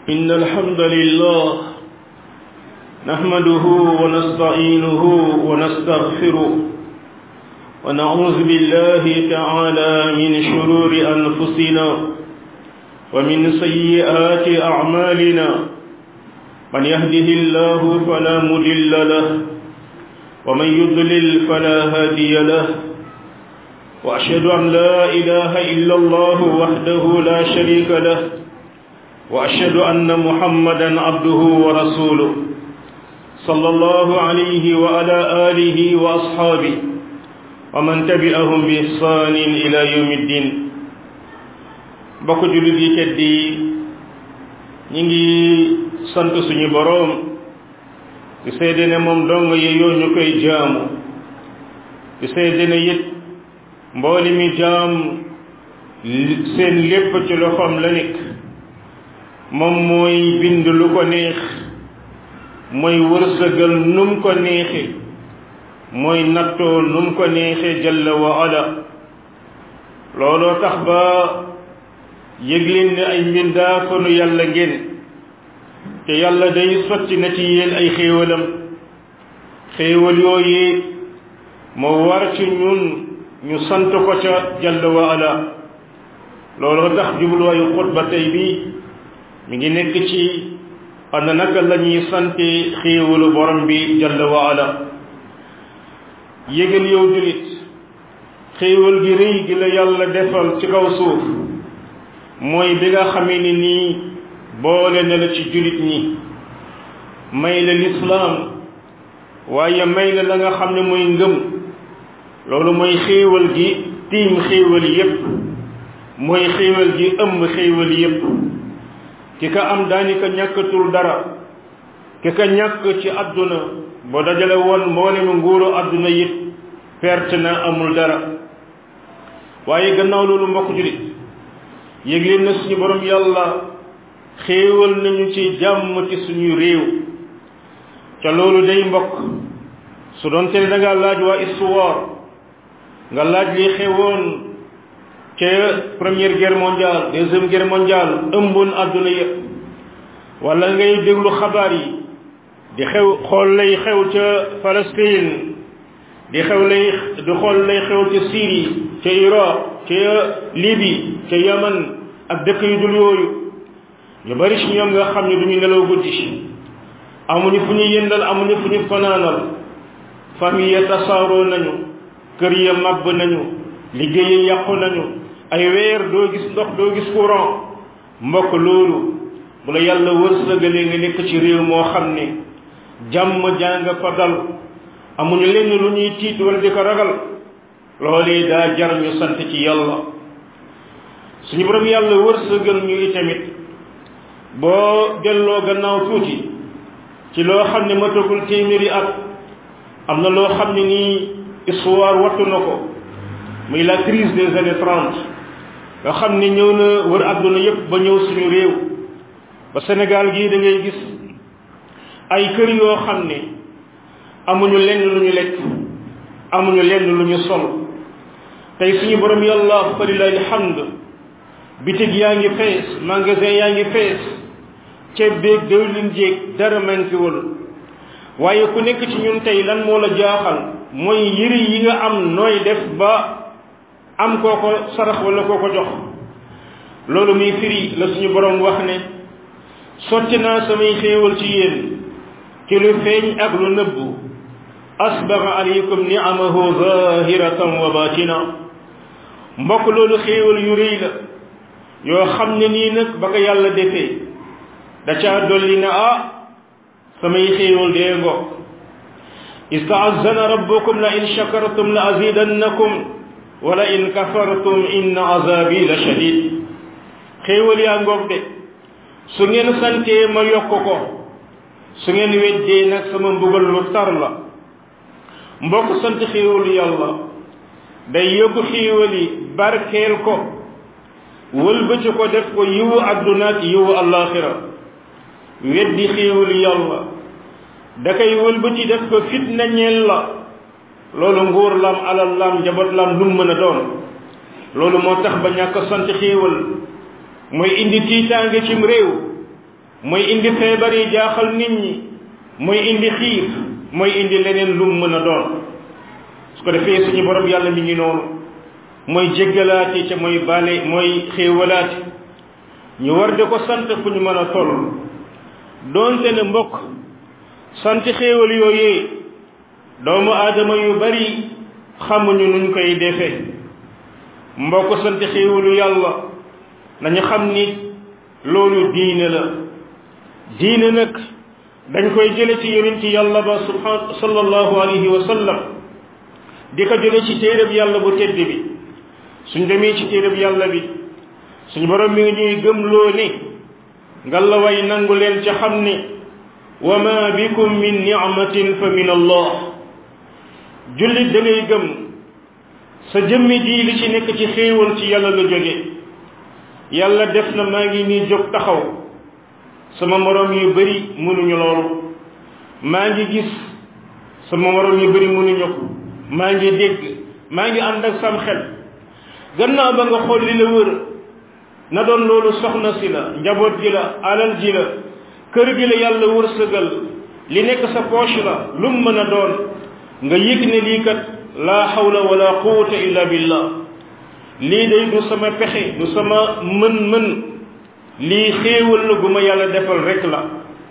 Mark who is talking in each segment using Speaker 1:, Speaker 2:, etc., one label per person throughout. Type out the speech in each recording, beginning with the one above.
Speaker 1: إن الحمد لله نحمده ونستعينه ونستغفره ونعوذ بالله تعالى من شرور أنفسنا ومن سيئات أعمالنا من يهده الله فلا مضل له ومن يضلل فلا هادي له وأشهد أن لا إله إلا الله وحده لا شريك له وأشهد أن محمدا عبده ورسوله صلى الله عليه وعلى آله وأصحابه ومن تبعهم بإحسان إلى يوم الدين bokk jullit yi tedd yi ñi ngi sant suñu boroom di seede ne moom dong yeyoo ñu koy jaamu di seede ne it mbooli mi jaam seen lépp ci loxoom la nekk moom mooy bind lu ko neex mooy wërsëgal num ko neexe mooy nattoo num ko neexe jalla wa ala looloo tax ba yëg leen ne ay mbindaa fanu yàlla ngeen te yàlla day sotti na ci yéen ay xéewalam xéewal yooyu moo war ci ñun ñu sant ko ca jalla wa ala looloo tax jubluwaayu xutba tey bi mi ngi nekk ci ana naka la ñuy sante xéewalu borom bi jalla wa ala yégal yow julit xéewal gi rëy gi la yàlla defal ci kaw suuf mooy bi nga xamee ni nii boole na la ci julit ñi may la lislaam waaye may la la nga xam ne mooy ngëm loolu mooy xéewal gi tiim xéewal yépp mooy xéewal gi ëmb xéewal yépp ki ka am daanaka ñàkkatul dara ki ka ñàkk ci àdduna boo dajale woon mboolemu nguuru àdduna yit perte na amul dara waaye gannaaw loolu mbokk julit yëg leen na suñu borom yàlla xéewal nañu ci jàmm ci suñu réew ca loolu day mbokk su doon te da nga laaj waa histoire nga laaj li xewoon ca première guerre mondiale deuxième guerre mondiale ëmboon àdduna yëpp wala ngay déglu xabaar yi di xew xool lay xew ca Palestine di xew lay di xool lay xew ca Syrie ca Irak ca Libye ca Yaman ak dëkk yu dul yooyu ñu bari ci ñoom nga xam ne duñu nelaw guddi amuñu fu ñu yëndal amuñu fu ñu fanaanal famille ya tasaaroo nañu kër ya màbb nañu liggéey ya yàqu nañu ay weer doo gis ndox doo gis courant mbokk loolu bu la yàlla wërsëgalee nga nekk ci réew moo xam ne jàmm jàng fa dal amuñu lenn lu ñuy tiit wala di ko ragal loolee daa jar ñu sant ci yàlla suñu borom yàlla wërsëgal ñu itamit boo delloo gannaaw tuuti ci loo xam ne matagul téeméeri at am na loo xam ne nii histoire wattu na ko muy la crise des années trente nga xam ne ñëw na wër àdduna yépp ba ñëw suñu réew ba Sénégal gii da ngay gis ay kër yoo xam ne amuñu lenn lu ñu lekk amuñu lenn lu ñu sol tey suñu borom yàlla fa lillahi alhamd bitig yaa ngi fees magasin yaa ngi fees ceeb beeg dëwlin jéeg dara manquéwul waaye ku nekk ci ñun tey lan moo la jaaxal mooy yëri yi nga am nooy def ba am koo ko sarax wala koo ko jox loolu muy firi la suñu borom wax ne sotti naa samay xéewal ci yéen ci lu feeñ ak lu nëbbu asbaga alaykum ni'amahu zahiratan wa batina mbokk loolu xéewal yu rëy la yoo xam ne nii nag ba ko yàlla defee da caa dolli na ah samay xéewal dee ngoog istaazana rabbukum la in shakartum la azidannakum wala in kafartum inna azabi la shadid xéewal yaa ngoog de su ngeen santee ma yokk ko su ngeen weddee nag sama mbugal lu tar la mbokk sant xéewalu yàlla day yóbbu xéewal yi barkeel ko wëlbati ko def ko yiwu àdduna ak yiwu allaaxira weddi xéewalu yàlla da koy wëlbati def ko fitna ñeel la loolu nguur lam alal lam njaboot lam lu mën a doon loolu moo tax ba ñàkk sant xéewal mooy indi tiitaange cim réew mooy indi feebar yi jaaxal nit ñi mooy indi xiif mooy indi leneen lu mën a doon su ko defee suñu borom yàlla mi ngi noonu mooy jéggalaate ca mooy bale mooy xéewalaate ñu war de ko sant fu ñu mën a toll doonte ne mbokk sant xéewal yooyee doomu aadama yu bari xamuñu nuñ koy defee mbokk sant xéewalu yàlla nañu xam ni loolu diine la diine nag dañ koy jële ci yonent yàlla ba subhan sallallahu alayhi wa sallam di ko jële ci téereb yàlla bu tedd bi suñ demee ci téereb yàlla bi suñ borom mi ngi ñuy gëmloo ni ngalla way nangu leen ca xam ni wa ma bikum min ni'matin fa min allah jullit da ngay gëm sa jëmmi ji li ci nekk ci xéewal ci yàlla la jóge yàlla def na maa ngi nii jóg taxaw sama moroom yu bari mënuñu loolu maa ngi gis sama moroom yu bari mënuñu ko maa ngi dégg maa ngi ànd ak sam xel gannaaw ba nga xool li la wër na doon loolu soxna si la njaboot gi la alal ji la kër gi la yàlla wërsëgal li nekk sa poche la lu mu mën a doon nga yëg ne lii kat laa hawla wala quwwata illa billah lii day du sama pexe du sama mën-mën lii xéewal la gu ma yàlla defal rek la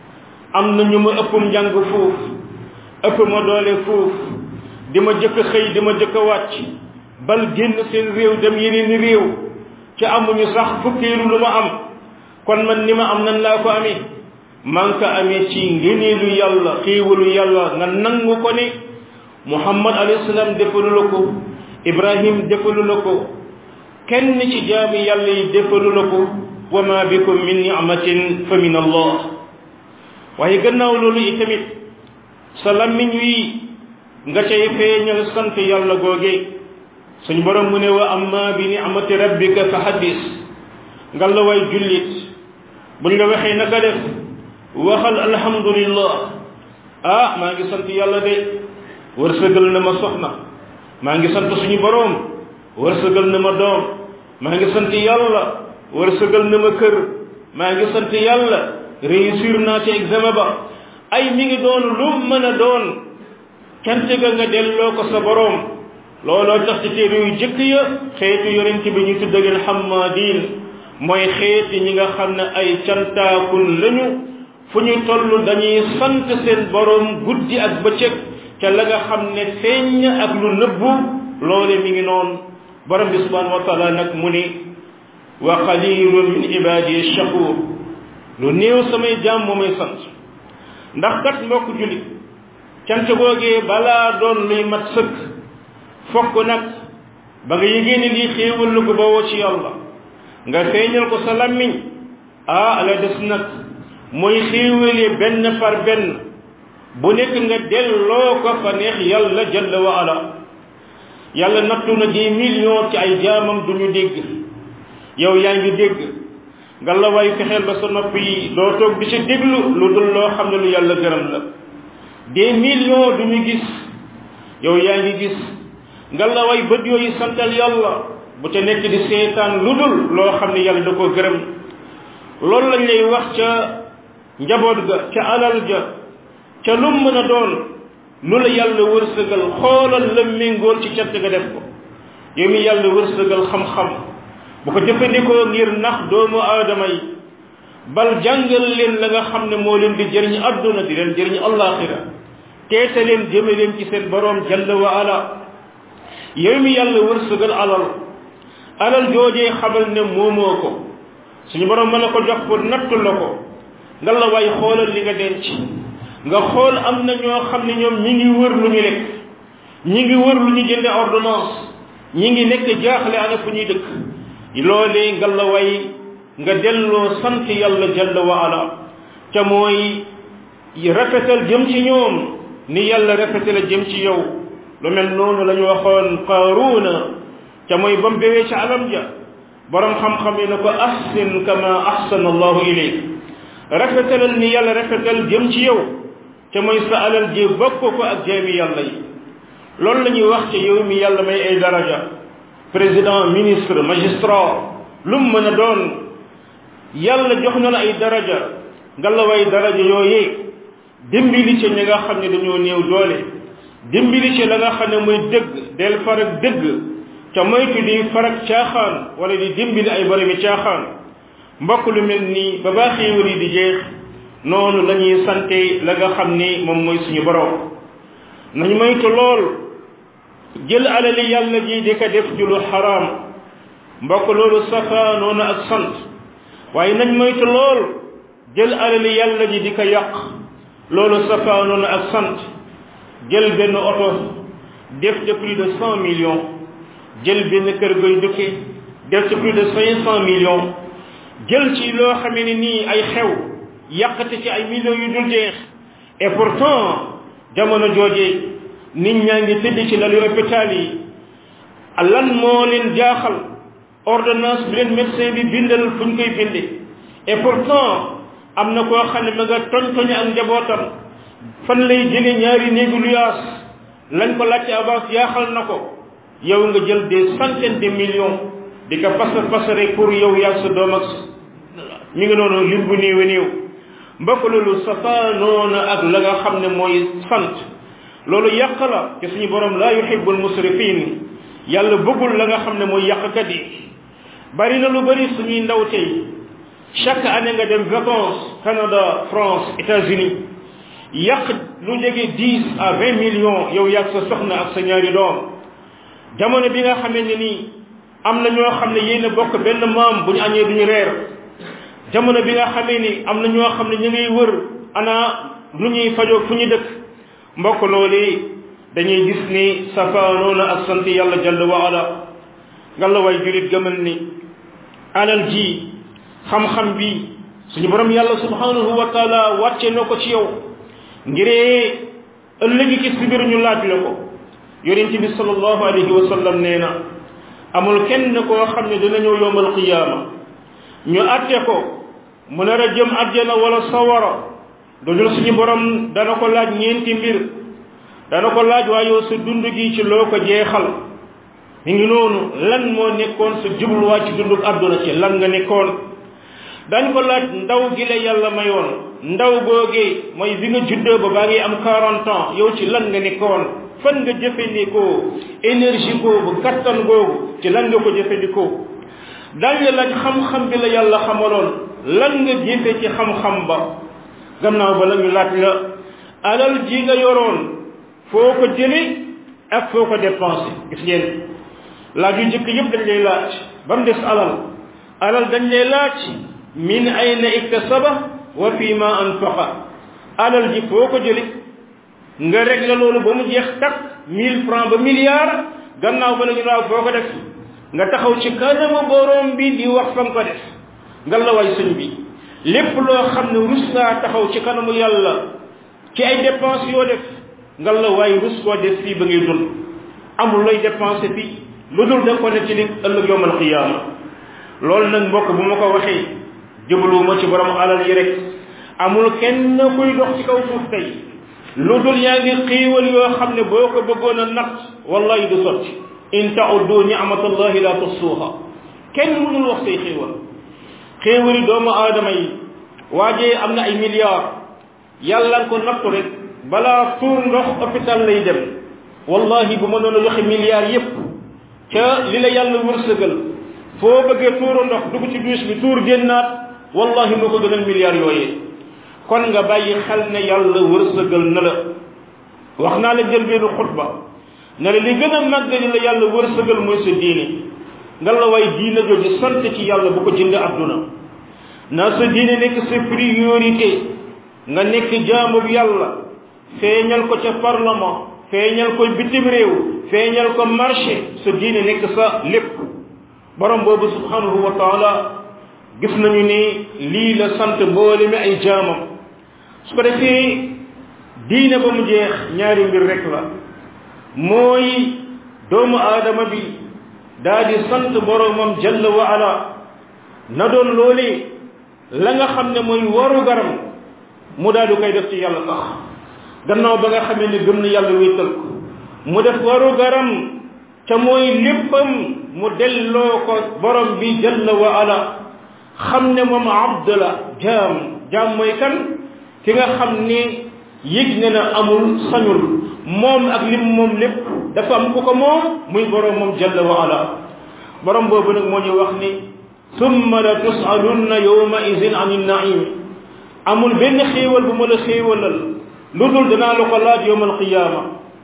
Speaker 1: am na ñu ma ëppum njàng fuuf ëpp ma doole fuuf di ma jëkk xëy di ma jëkk wàcc bal génn seen réew dem yeneen réew ci amuñu sax fukkeelu lu ma am kon man ni ma am nan laa ko amee man ko amee ci ngëneelu yàlla xéewalu yàlla nga nangu ko ne muhammad alayhi salaam defalu la ko ibrahim defalu la ko kenn ci jaami yàlla yi defalu la ko wa ma bikum min ni'matin fa min allah waaye gannaaw loolu itamit sa lammiñ wi nga cay feeñal sant yàlla googe suñ borom mu ne wa amma bi ni'mati rabbika fa haddis nga la way jullit buñ la waxee naka def waxal alhamdulillah ah maa ngi sant yàlla de wërsëgal na ma soxna maa ngi sant suñu borom wërsëgal na ma doom maa ngi sant yàlla wërsëgal na ma kër maa ngi sant yàlla réussir naa ci examen ba ay mi ngi doon lu mën a doon cant ga nga delloo ko sa borom looloo tax ci téere yu jëkk ya xeetu yonent bi ñu tudda leen xammaadiin mooy xeeti ñi nga xam ne ay cantaakun lañu fu ñu toll dañuy sant seen borom guddi ak bëccëg ca la nga xam ne feeñ ak lu nëbbu loole mi ngi noonu borom bi subhanahu wa taala nag mu ni wa qalilun min ibadi shakur lu néew samay jaam moo may sant ndax kat mbokk julit cant googee balaa doon luy mat sëkk fokk nag ba nga yëgee ne lii xéewal la ko bawoo ci yàlla nga feeñal ko sa lammiñ ah la des nag mooy xéewalee benn par benn bu nekk nga delloo ko fa neex yàlla jalla wa ala yàlla nattu na des millions ci ay jaamam du ñu dégg yow yaa ngi dégg nga la way fexeel ba sa nopp yi doo toog di ci déglu lu dul loo xam ne lu yàlla gërëm la des millions du ñu gis yow yaa ngi gis nga la way bët yooyu santal yàlla bu ca nekk di seetaan lu dul loo xam ne yàlla da koo gërëm loolu lañ lay wax ca njaboot ga ca alal ja ca lu mën a doon lu la yàlla wërsëgal xoolal la méngool ci cant nga def ko yow mi yàlla wërsëgal xam-xam bu ko jëfandikoo ngir nax doomu aadama yi bal jàngal leen la nga xam ne moo leen di jëriñ adduna di leen jëriñ allaxira teete leen jëme leen ci seen boroom jalla wa ala yow mi yàlla wërsëgal alal alal joojee xamal ne moomoo ko suñu boroom mën na ko jox pour nattu la ko nga la way xoolal li nga denc nga xool am na ñoo xam ne ñoom ñi ngi wër lu ñu lekk ñi ngi wër lu ñu jënde ordonnance ñi ngi nekk jaaxle ana fu ñuy dëkk loolee nga la way nga delloo sant yàlla jalla wa ala ca mooy rafetal jëm ci ñoom ni yàlla rafetal jëm ci yow lu mel noonu la ñu waxoon qaaruuna ca mooy ba mu bewee ca alam ja borom xam-xam yi na ko ahsin kama ahsana allahu ilayk rafetalal ni yàlla rafetal jëm ci yow ca mooy sa alal ji bokk ko ak jaami yàlla yi loolu la ñuy wax ca yow mi yàlla may ay daraja président ministre magistrat lu mu mën a doon yàlla jox na la ay daraja ngallaway daraja yooyee dimbali ci ñi nga xam ne dañoo néew doole dimbali ci la nga xam ne mooy dëgg del farak dëgg ca moytu di farak caaxaan wala di dimbali ay boromi caaxaan mbokk lu mel nii ba baa xéewal yi di jeex noonu la ñuy sante la nga xam ni moom mooy suñu borom nañu moytu lool jël alali yàlla ji di ko def ju lu xaraam mbokk loolu safa noonu ak sant waaye nañ moytu lool jël alali yàlla ji di ko yàq loolu safa noonu ak sant jël benn oto def de plus de cent millions jël benn kër goy dëkke def ci plus de cinq cent millions jël ci loo xamee ne nii ay xew yàqate ci ay millions yu dul jeex et pourtant jamono jooje nit ñaa ngi tëdd ci lalu hôpital yi lan moo leen jaaxal ordonnance bi leen médecin bi bindal fu ñu koy binde et pourtant am na koo xam ne ma nga toñ toñ ak njabootam fan lay jële ñaari néegu luyaas lañ ko laajte avance yaaxal na ko yow nga jël des centaines de millions di ko pasar pasare pour yow yaa sa doom ak mi ngi noonu lim bu néew néew mbokk loolu safaanoona ak la nga xam ne mooy sant loolu yàq la te suñu borom laa yuhibbul musrifin yàlla bëggul la nga xam ne mooy yàqkat yi bari na lu bari suñuy ndaw tey chaque année nga dem vacances Canada France États-Unis yàq lu jege dix à vingt millions yow yàgg sa soxna ak sa ñaari doom jamono bi nga xamee ne nii am na ñoo xam ne yéen a bokk benn maam bu ñu añee duñu reer jamono bi nga xamee ni am na ñoo xam ne ñu ngiy wër ana lu ñuy fajoo fu ñu dëkk mbokk loolu dañuy gis ni safaanoona ak sant yàlla jalla wa ala nga la way julit gëmal ni alal ji xam-xam bi suñu borom yàlla subhanahu wa taala wàcce na ko ci yow ngiree ëllëgi ci si biir ñu laaj la ko yonent bi sallallahu alayhi wa sallam nee na amul kenn koo xam ne dina ñëw yowmal qiyaama ñu atte ko mu nar a jëm àjjana wala sawara dudul suñu borom dana ko laaj ñeenti mbir dana ko laaj waaye yow sa dund gi ci loo ko jeexal mi ngi noonu lan moo nekkoon sa jubluwaay ci dunduk àdduna ci lan nga nekkoon dañ ko laaj ndaw gi la yàlla mayoon ndaw googee mooy bi nga juddoo ba baa ngi am 40 ans yow ci lan nga nekkoon fan nga jëfandikoo énergie boobu kattan googu ci lan nga ko jëfandikoo dañ la laaj xam-xam bi la yàlla xamaloon lan nga jëfe ci xam-xam ba gannaaw ba la ñu laaj la alal ji nga yoroon foo ko jële ak foo ko dépensé gis ngeen laaj yu njëkk yëpp dañ lay laaj ba mu des alal alal dañ lay laaj min ayna iktasaba wa fi ma anfaqa alal ji foo ko jële nga réglé loolu ba mu jeex takk mille francs ba milliard gannaaw ba la ñu laaw foo ko def nga taxaw ci kanamu borom bi di wax fa nga ko def nga la way sëñ bi lépp loo xam ne rus ngaa taxaw ci kanamu yàlla ci ay dépenses yoo def nga la waay rus koo def fii ba ngay dund amul looy dépensé fii lu dul da nga ko nekk ci li ëllëg yowmal qiyaama loolu nag mbokk bu ma ko waxee jubluwuma ci borom alal yi rek amul kenn kuy dox ci kaw suuf tey lu dul yaa ngi xiiwal yoo xam ne boo ko bëggoon a natt wallahi du sotti in tauddu ni'matallahi la tusuha kenn mënul wax say xiiwal xiiwali doomu aadama yi waajee am na ay milliards yàlla ko nattu rek balaa tuur ndox hôpital lay dem wallahi bu ma doon a joxe milliards yépp ca li la yàlla wërsëgal foo bëggee tuuru ndox dugg ci douche bi tuur génnaat wallahi moo ko gënal milliards yooyee kon nga bàyyi xel ne yàlla wërsëgal na la wax naa la jël benn xutba ne la li gën a màgg li la yàlla wërsëgal mooy sa diine nga la way diine jooju sant ci yàlla bu ko jënd adduna na sa diine nekk sa priorité nga nekk jaamu bi yàlla feeñal ko ca parlement feeñal ko bitim réew feeñal ko marché sa diine nekk sa lépp borom boobu subhanahu wa taala gis nañu ni lii la sant mboole mi ay jaamam su ko defee diine ba mu jeex ñaari mbir rek la mooy doomu aadama bi daa di sant boromam jalla wa ala na doon loolee la nga xam ne mooy waru garam mu daal di koy def ci yàlla sax gannaaw ba nga xamee ne gëm na yàlla wéetal ko mu def waru garam ca mooy léppam mu delloo ko borom bi jalla wa ala xam ne moom abd la jaam jaam mooy kan ki nga xam ne yëg ne na amul sañul moom ak lim moom lépp dafa am ku ko moom muy borom moom jalla wa ala borom boobu nag moo ñu wax ni summa la tusalunna yawma idin an naim amul benn xéewal bu ma la xéewalal lu dul danaa la ko laaj yawma alqiyama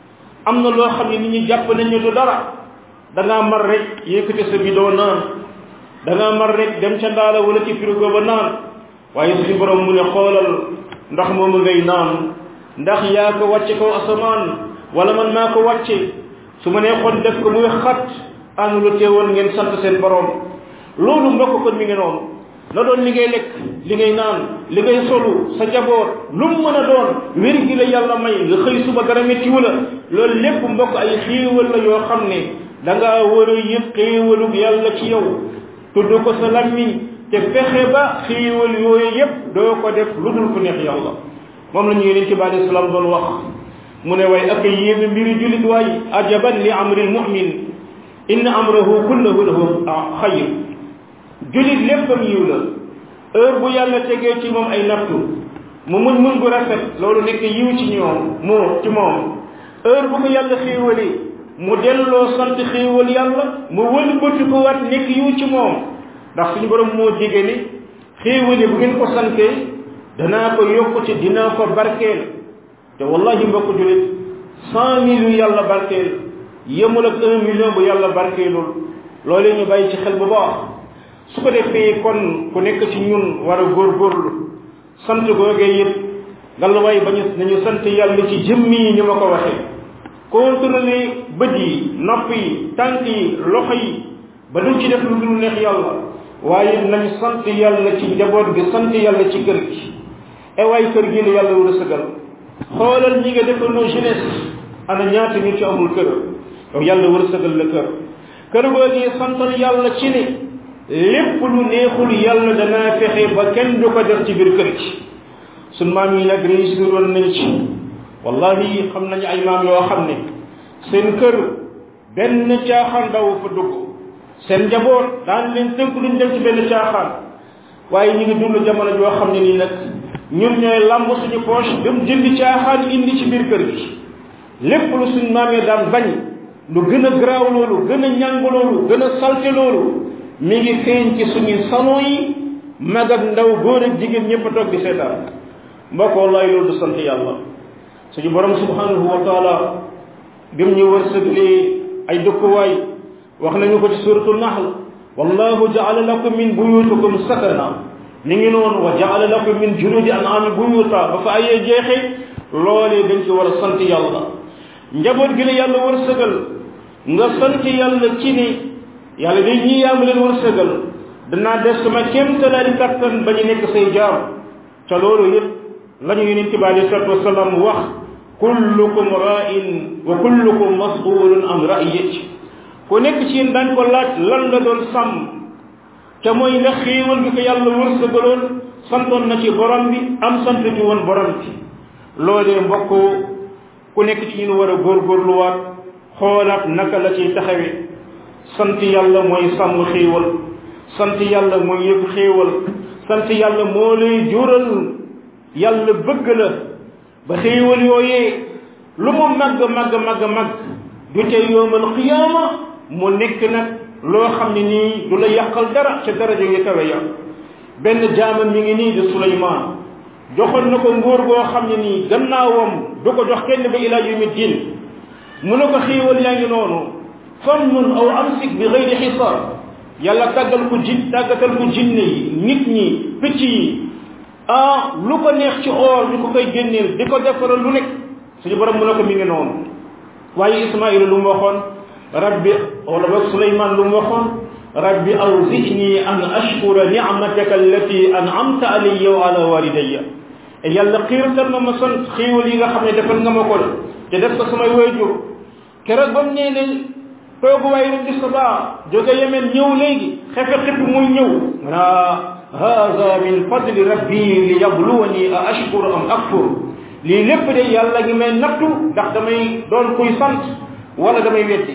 Speaker 1: am na loo xam ne nit ñi jàpp nañ ne du dara da ngaa mar rek yëkkati sa bidoo naan da ngaa mar rek dem ca ndaala wala ci frigo ba naan waaye suñu borom mu ne xoolal ndax moomu ngay naan ndax yaa ko wàcce kaw asamaan wala man maa ko wàcce su ma nee xoon def ko muy xat anu lu teewoon ngeen sant seen borom loolu mbokk kon mi ngi noonu na doon li ngay lekk li ngay naan li ngay solu sa jaboot lu mu mën a doon wér gi la yàlla may nga xëy suba dara méttiwu la loolu lépp mbokk ay xéewal la yoo xam ne da ngaa war a yëg xéewalug yàlla ci yow tudd ko sa lammiñ te fexe ba xéewal yooyu yépp doo ko def lu dul ku neex yàlla moom la ñu yeneen ci bàyyi salaam doon wax mu ne way ak yéeme mbiri jullit waay ajaban li amril mu'min inna amrahu kullahu lahu xayr jullit léppam yiw la heure bu yàlla tegee ci moom ay nattu mu muñ muñ bu rafet loolu nekk yiw ci ñoom moo ci moom heure bu ko yàlla xéewalee mu delloo sant xéewal yàlla mu wëlbati ko waat nekk yiw ci moom ndax suñu borom moo jege ni xéewale bu ngeen ko santee danaa ko yokk ci dinaa ko barkeel te wallahi mbokk jullit cent mille yu yàlla barkeel yemul ak un million bu yàlla barkeelul loolee ñu bàyyi ci xel bu baax su ko defee kon ku nekk ci ñun war a góorgóorlu sant googee yëpp ngallaawaay ba ñu nañu sant yàlla ci jëmmi yi ñu ma ko waxee contrôler bët yi nopp yi tànk yi loxo yi ba duñ ci def lu dul neex yàlla waaye nañ sant yàlla ci njaboot gi sant yàlla ci kër gi e waay kër gi la yàlla war a sëgal xoolal ñi nga defandoo jeunesse ana ñaata ñu ci amul kër yow yàlla war a sëgal la kër kër googee santal yàlla ci ne lépp lu neexul yàlla danaa fexe ba kenn du ko def ci biir kër gi sun maam yi nag réussir woon nañ ci wallahi xam nañu ay maam yoo xam ne seen kër benn caaxaan daw fa dugg seen njaboot daan leen tënk duñ dem ci benn caaxaan waaye ñu ngi dund jamono joo xam ne nii nag ñun ñooy lamb suñu poche dem jëndi caaxaan indi ci biir kër gi lépp lu suñ maam yi daan bañ lu gën a garaaw loolu gën a ñàng loolu gën a salte loolu mi ngi feeñ ci suñu salon yi mag ak ndaw góor ak jigéen ñëpp a toog di seetaan mbokk wallahi loolu du sant yàlla suñu borom subhanahu wa taala bi mu ñu wërsëglee ay dëkkuwaay wax nañu ko ci suratul nahl wallahu jaala lakum min buyutikum sakana mi ngi noonu wa jaala lakum min juludi an'ami buyuta ba fa ayee jeexee loolee dañ ci war a sant yàlla njaboot gi la yàlla wërsëgal nga sant yàlla ci ni yàlla day ñii yaa ma leen wërsëgal danaa def sama kéemtalaali kattan ba ñu nekk say jaam ca loolu yëpp la ñu yonent bi alei salatu wasalaam wax kullukum ra'in wa kullukum mas'ulun an ra'iyati ku nekk ci yéen daañ ko laaj lan la doon sàmm ca mooy la xéewal bi ko yàlla wërsëgaloon santoon na ci borom bi am sant ci woon borom bi loolee mbokk ku nekk ci ñun war a góorgóorluwaat xoolaat naka la ciy taxawe sant yàlla mooy sàmm xéewal sant yàlla mooy yëg xéewal sant yàlla moo lay jural yàlla bëgg la ba xéewal yooyee lu mu màgg màgg màgg màgg du ca yoomal qiyaama mu nekk nag loo xam ne nii du la yàqal dara ca daraja yi kawe ya benn jaamam mi ngi nii di Suleymaan joxoon na ko nguur goo xam ne nii gannaawam du ko jox kenn ba ilaa yawmi diin mu ne ko xéewal yaa ngi noonu famnun aw amsik bi gayri xisaab yàlla tàggal ko jin tàggatal ko jinne yi nit ñi picc yi ah lu ko neex ci or ñu ko koy génneel di ko defaral lu nekk suñu borom mu ne ko mi ngi noonu waaye Ismaïla lu mu waxoon rabbi wala ba Suleymaan lu mu waxoon rabbi awzini an ashkura ni'mataka allati an'amta alayya wa ala walidayya yàlla xiirtal na ma sant xéewal yi nga xam ne defal nga ma ko te def ko samay waajur keroog ba mu nee ne tooguwaay rek di sabaa jóge yemen ñëw léegi xefe xip muy ñëw naa hada min fadli rabbi li yabluwani a ashkur am akfur lii lépp de yàlla ngi may nattu ndax damay doon kuy sant wala damay weddi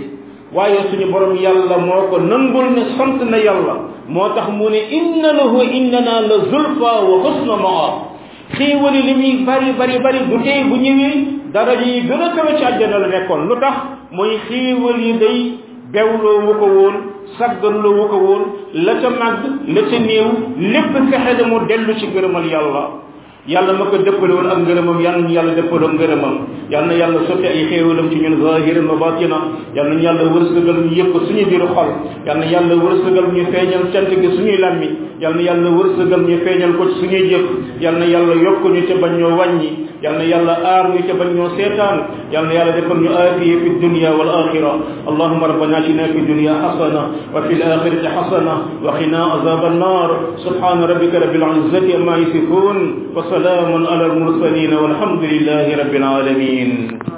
Speaker 1: waaye suñu borom yàlla moo ko nangul ne sant na yàlla moo tax mu ne inna lahu innana la zulfa wa husna maab xéewali li muy bari bari bari bu tey bu ñëwee dara yi gën a kawe ci àjjana la nekkoon lu tax mooy xéewal yi day bewloo wu ko woon sagganloo wu ko woon la ca màgg la ca néew lépp fexe na mu dellu ci gërëmal yàlla yàlla ma ko dëppale woon ak ngërëmam yàlla na yàlla dëppaloo ngërëmam yàlla na yàlla sotti ay xéewalam ci ñun zahiran wa batina yàlla na yàlla wërsëgal ñu yëg ko suñu biir xol yàlla na yàlla wërsëgal ñu feeñal cant gi suñuy làmmi yàlla na yàlla wërsëgal ñu feeñal ko ci suñuy jëf yàlla na yàlla yokk ñu te bañ ñoo wàññi yàlla na yàlla aar ñu te bañ ñoo seetaan yàlla na yàlla defal ñu aafiya fi dunya wal axira allahumma rabbana atina fi dunya hasana wa fi al akhirati hasana wa qina azab an-nar subhana rabbika rabbil izzati amma yasifun wa salamun ala al mursalin walhamdulillahi rabbil alamin